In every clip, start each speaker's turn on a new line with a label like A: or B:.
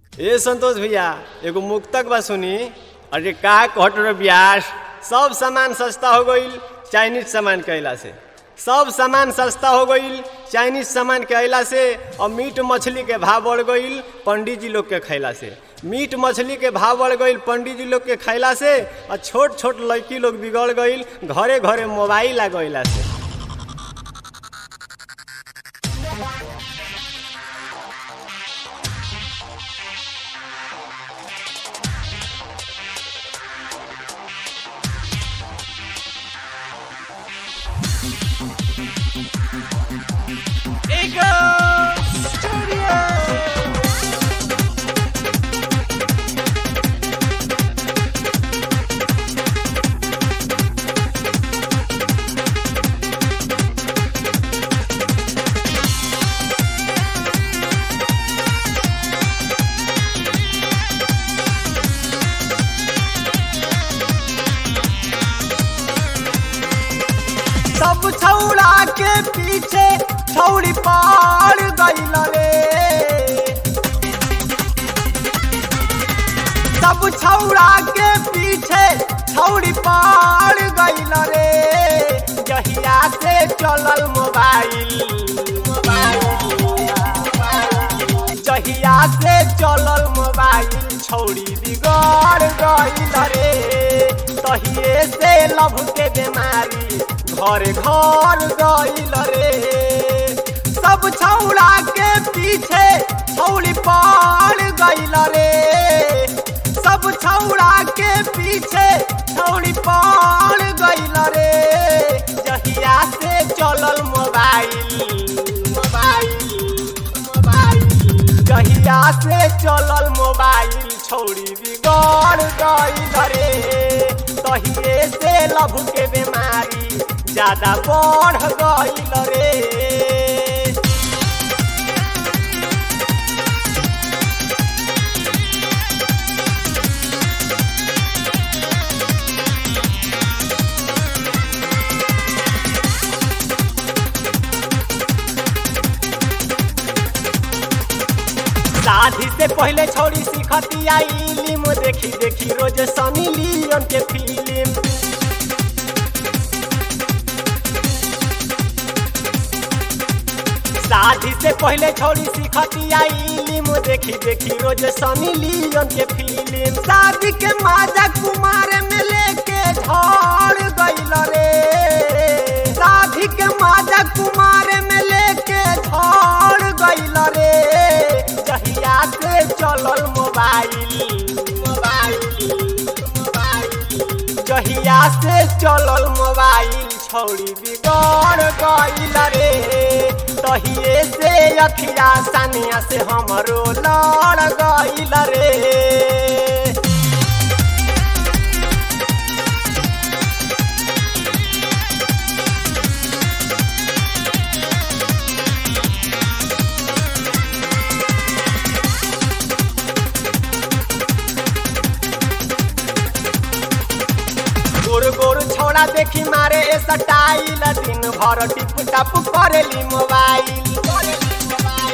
A: ए संतोष भैया एगो मुक्तक बा सुनी अरे का कहत रहे ब्यास सब सामान सस्ता हो गईल चाइनीज सामान के अइला से सब सामान सस्ता हो गईल चाइनीज सामान के अइला से और मीट मछली के भाव बढ़ गईल पंडित जी लोग के खैला से मीट मछली के भाव बढ़ गईल पंडित जी लोग के खैला से और छोट छोट लड़की लोग बिगड़ गईल घरे घरे मोबाइल आ गईला से
B: सब छौड़ा के पीछे छौड़ी पार गईल रे सब छौड़ा के पीछे छौड़ी पार गईल रे जहिया से चलल मोबाइल जहिया से चलल मोबाइल छौड़ी बिगड़ गईल रे तहिए से लभ के बीमारी घर घर गईल रे सब छौड़ा के पीछे छौड़ी पार गईल रे सब छौड़ा के पीछे छौड़ी पार गईल रे जहिया से चलल मोबाइल मोबाइल मोबाइल जहिया से चलल मोबाइल छौड़ी बिगड़ गईल रे तहिए से लभ के बीमारी ज्यादा बढ़ गईल रे शादी से पहले छोड़ी सीखती आई इलिम देखी देखी रोज सनी लियोन के फिल्म शादी से पहले छोड़ी सीखती आई इलिम देखी देखी रोज सनी लियोन के फिल्म शादी के माजा कुमार में लेके झड़ गईल रे शादी के माजा कुमार में लेके झड़ गईल रे जहिया से चलल मोबाइल मोबाइल मोबाइल जहिया से चलल मोबाइल छौड़ी बिगड़ गईल रे तहिए से अखिया सानिया से हमरो लड़ गईल रे गोर गोर छौड़ा देखी मारे ए सटाइल दिन भर टिप टप करेली मोबाइल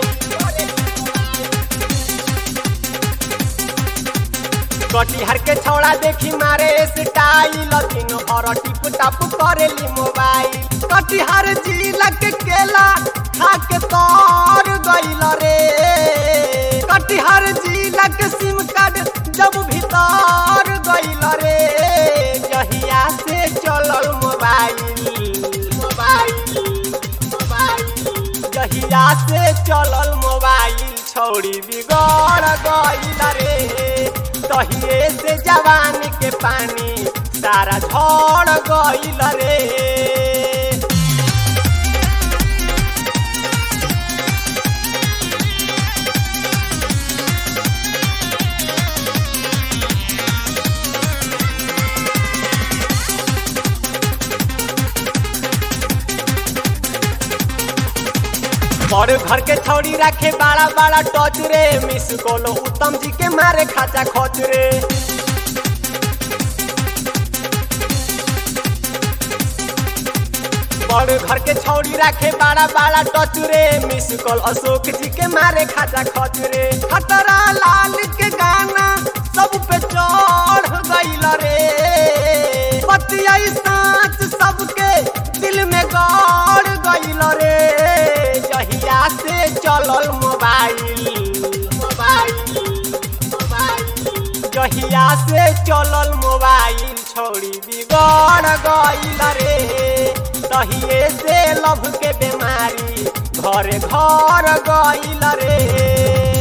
B: कटिहार के छौड़ा देखी मारे ए स्टाइल दिन भर टिप टप करेली मोबाइल कटिहार जिला के केला खा के तर गईल रे कटिहार जिला के सिम कार्ड जब भीतर गईल रे जहिया से चलल मोबाइल मोबाइल मोबाइल जहिया से चलल मोबाइल छौड़ी बिगड़ गईल रे तहिए से जवानी के पानी सारा झड़ गईल रे और घर के छौड़ी रखे बड़ा बड़ा टच रे मिस कोलो उत्तम जी के मारे खाचा खोच रे बड़ घर के छौड़ी रखे बड़ा बड़ा टच रे मिस कॉल अशोक जी के मारे खाचा खच रे खतरा लाल जहिया से चलल मोबाइल छोड़ी बिगड़ गईल रे तहिए से लभ के बीमारी घरे घर गईल रे